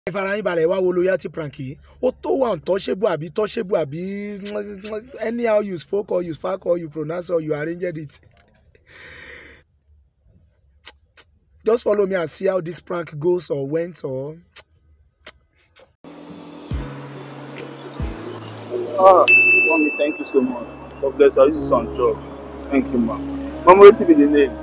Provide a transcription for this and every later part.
ẹ fara yín balẹ̀ wá wo loyalty prank yìí ó tó wà untouchable àbí touchable àbí anyhow you spoke or you spark or you pronounce or you arranged it just follow me and see how this prank goes or went or. Ah, mommy, thank you so much. God bless her. This is on job. Thank you, ma. Mama, wetin be the name?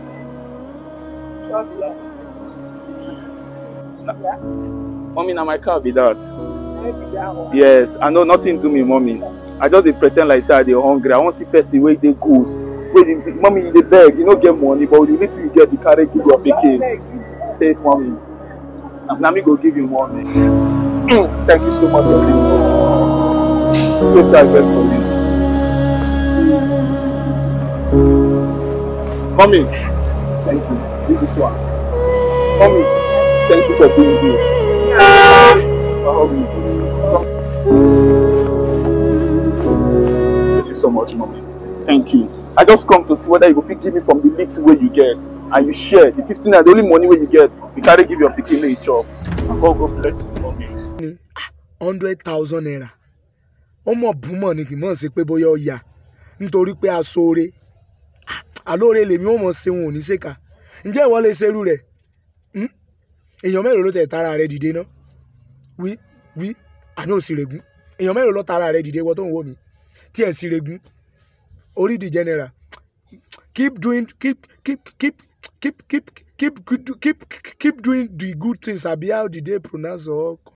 Na- Mommy, na my car be that. Yes, I know nothing do me, mommy. I just dey pre ten d like say I dey hungry. I wan see person wey dey good. Wey dey, mommy, you dey beg, you no get money, but with the little you get, you carry give your pikin. Take mommy. Na- Na me go give you money. Thank you so much, everyone. Sweet I best for you. Mommy, thank you. This is one. Mommy, thank you for being here. For hugging me. Thank you so much, mommy. Thank you. I just come to see whether you go fit give me from the little way you get and you share the fifteen naira the only money wey you get you carry give your pikin make e chop. And God go bless you, mommy. hundred thousand naira ọmọ bùmọ̀ ni kì í mọ̀ sí pé bóyá ó yá nítorí pé aṣoore àlóore lèmi ó mọ̀ ṣe wọn ò ní ṣèkà ǹjẹ́ ìwọ lè ṣerú rẹ̀ Hmm? èèyàn mélòó ló tẹ̀ tara rẹ̀ dìde náà wí wí àná ò sì règún èèyàn mélòó ló tara rẹ̀ dìde wọ́n tó ń wò mí tí ẹ̀ sì règún orí di general keep doing keep keep keep keep keep keep keep keep keep doing the good things àbí how the day pronounce or